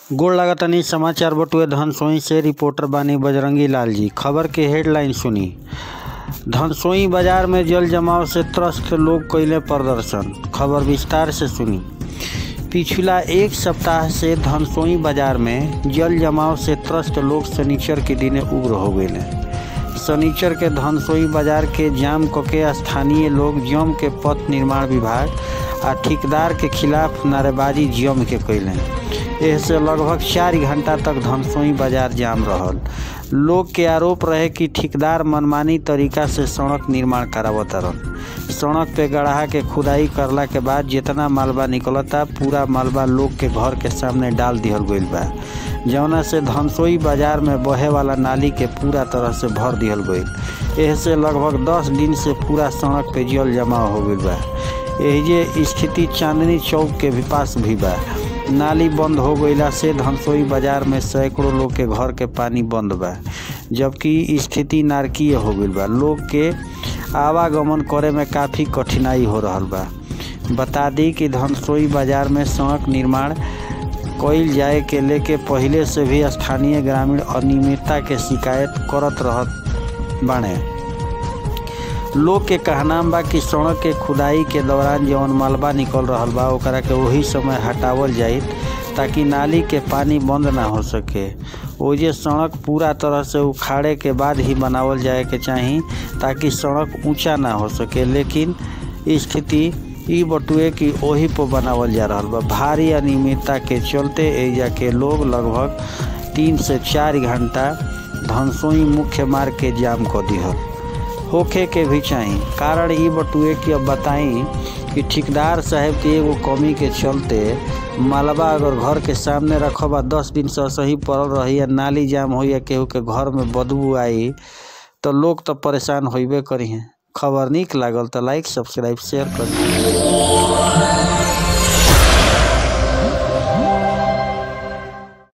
गोड़ लागतानी समाचार बटुए धनसोई से रिपोर्टर बानी बजरंगी लाल जी खबर के हेडलाइन सुनी धनसोई बाजार में जल जमाव से त्रस्त लोग कैले प्रदर्शन खबर विस्तार से सुनी पिछला एक सप्ताह से धनसोई बाजार में जल जमाव से त्रस्त लोग शनिचर के दिने उग्र हो गए शनिचर के धनसोई बाजार के जाम कके स्थानीय लोग जम के पथ निर्माण विभाग आ ठेकेदार के खिलाफ नारेबाजी जम के कैले एहसे लगभग चार घंटा तक धनसोई बाजार जाम रहल लोग के आरोप रहे कि ठेकेदार मनमानी तरीका से सड़क निर्माण करावत रहन सड़क पे गढ़ा के खुदाई करला के बाद जितना मालबा निकलता पूरा मालबा लोग के घर के सामने डाल दिहल गईल बा जौना से धनसोई बाजार में बहे वाला नाली के पूरा तरह से भर दिहल गईल एहसे लगभग दस दिन से पूरा सड़क पे जल जमाव हो गईल बा एहिजे स्थिति चांदनी चौक के भी पास भी बा नाली बंद हो गईला से धनसोई बाजार में सैकड़ों लोग के घर के पानी बंद बा जबकि स्थिति नारकीय हो गईल बा लोग के आवागमन करे में काफ़ी कठिनाई हो रहल बा बता दी कि धनसोई बाजार में सड़क निर्माण कईल जाए के लेके पहिले से भी स्थानीय ग्रामीण अनियमितता के शिकायत करत रहत बाणे लोग के कहना बा कि सड़क के खुदाई के दौरान जवन मलबा निकल रहल बा ओकरा के वही समय हटावल जाई ताकि नाली के पानी बंद ना हो सके ओजे सड़क पूरा तरह से उखाड़े के बाद ही बनावल जाए के चाही ताकि सड़क ऊंचा ना हो सके लेकिन स्थिति ई बटुए कि ओही पर बनावल जा रहा बा भारी अनियमितता के चलते एजा के लोग लगभग तीन से चार घंटा धनसोई मुख्य मार्ग के जाम कर दिहल होखे के भी चाही कारण ई बटुए कि अब बताई कि ठेकेदार साहब के एगो कमी के चलते मालबा अगर घर के सामने रखब आ दस दिन से सही पड़ल रही या नाली जाम हो या केहू के घर में बदबू आई तो लोग तो परेशान होइबे करी हैं खबर निक लागल तो लाइक सब्सक्राइब शेयर कर